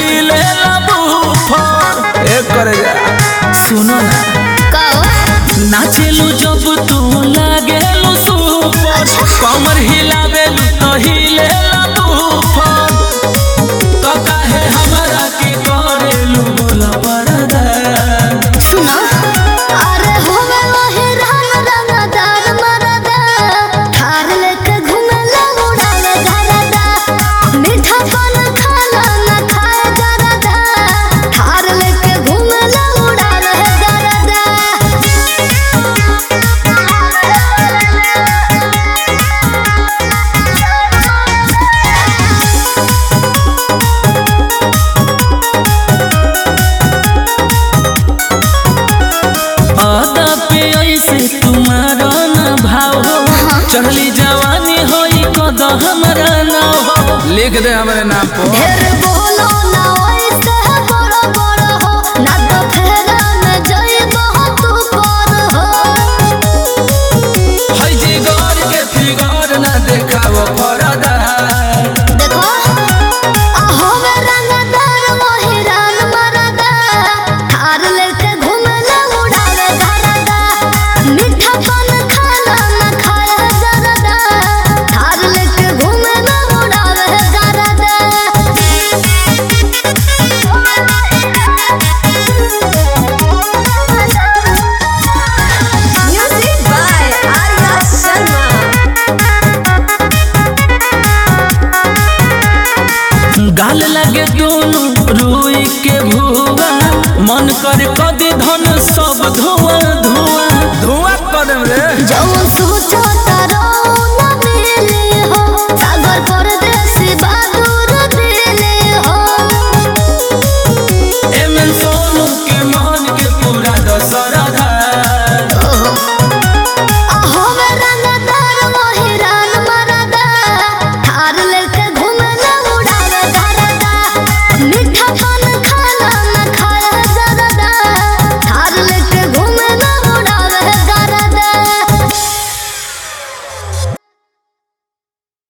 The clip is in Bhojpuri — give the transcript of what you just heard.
हिले बूफर एक करे जा सुनो ना कहो नाचेलू जब तू लागेलू सुपर कमर हिलावेलू तो हिले बूफर तो काहे हमरा के करेलू बोला पड़दा सुनो अरे होवे वही राम रंगदार मरदा थार लेके घूमेला उड़ावे गरदा मीठा पान खाना न खाए गरदा थार लेके घूमेला उड़ावे गरदा आदा पे ऐसे तुम्हारा न भाव हो चढ़ली जवानी होई कद हमरा नाव हो लिख दे हमारे नाम पर ढेर बोलो ना ओइसे बड़ा बड़ा हो ना तो फेरा में जइबो तू पर हो हई जिगर के फिगर न देखाव परदा देखो आहो में रंगदार मोहिरान मरदा थार लेके घूमेला उड़ावे गरदा मीठा पान खाना न खाए जरदा थार लेके घूमेला उड़ावे गरदा Music by Arya Sharma. गाल लगे दोनों रुई के भुआ मन करे कदी धन सब धुआं धुआं धुआं कदम रे जो सोचो तारो न